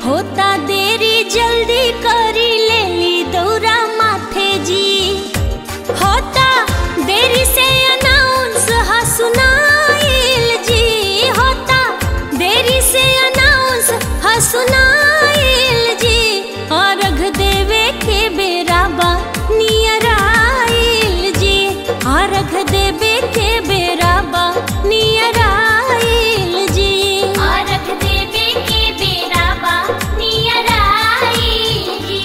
होता देरी जल्दी करी लेली दौरा माथे जी होता देरी से अनाउंस हा सुनाइल जी होता देरी से अनाउंस हा सुनाइल जी अर्घ देवे के बेराबा नियर आइल जी अर्घ देवे के बेराबा नियर आइल जी अर्घ देवे के बेराबा नियर आइल जी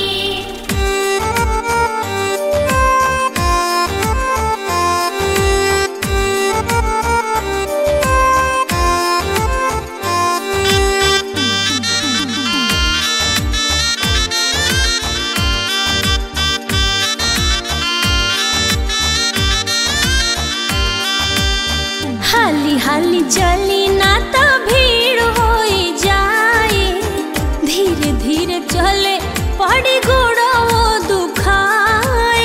हाली हाली चली ना तो भीड़ होई जाए धीरे धीरे चले पड़ी गोड़ो दुखाए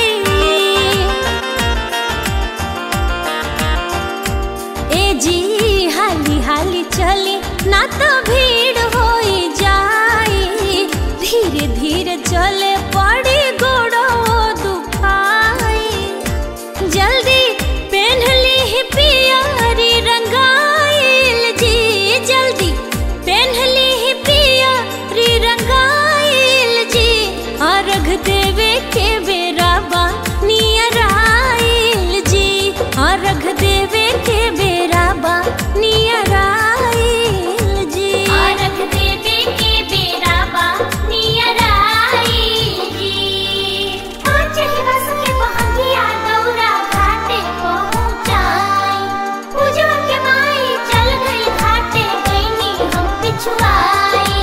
ए जी हाली हाली चली ना तो भीड़ होई जाए धीरे धीरे चले पड़ी गोड़ो दुखाए जल्दी पहन ली ही पियारी रंगाइल जी जल्दी पहन ली ही पियारी रंगाइल जी अर्घ देवे के बेराबा नियर आइल जी अर्घ देवे के बेराबा नियर आइल जी अर्घ देवे के बेराबा नियर आइल जी चली बस के बहंगिया दौरा घाटे पहुँचाई पूजवा के माई चल गई घाटे गईनी हम पिछुआई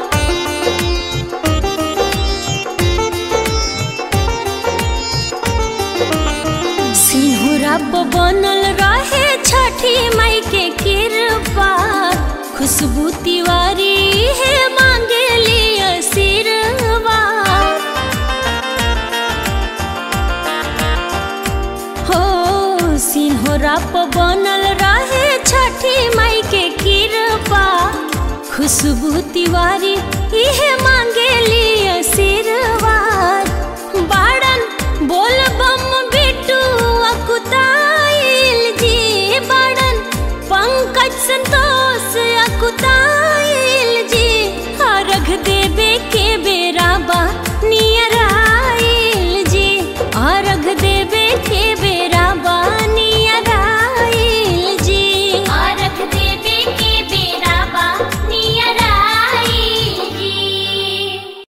सिंहरा प बनल रहे छठी मई के कृपा खुशबू तिवारी है मांगे लिए सिरवा हो सिंहरा प बनल रहे छठी मई के कृपा खुशबू तिवारी इहे मांगे लिए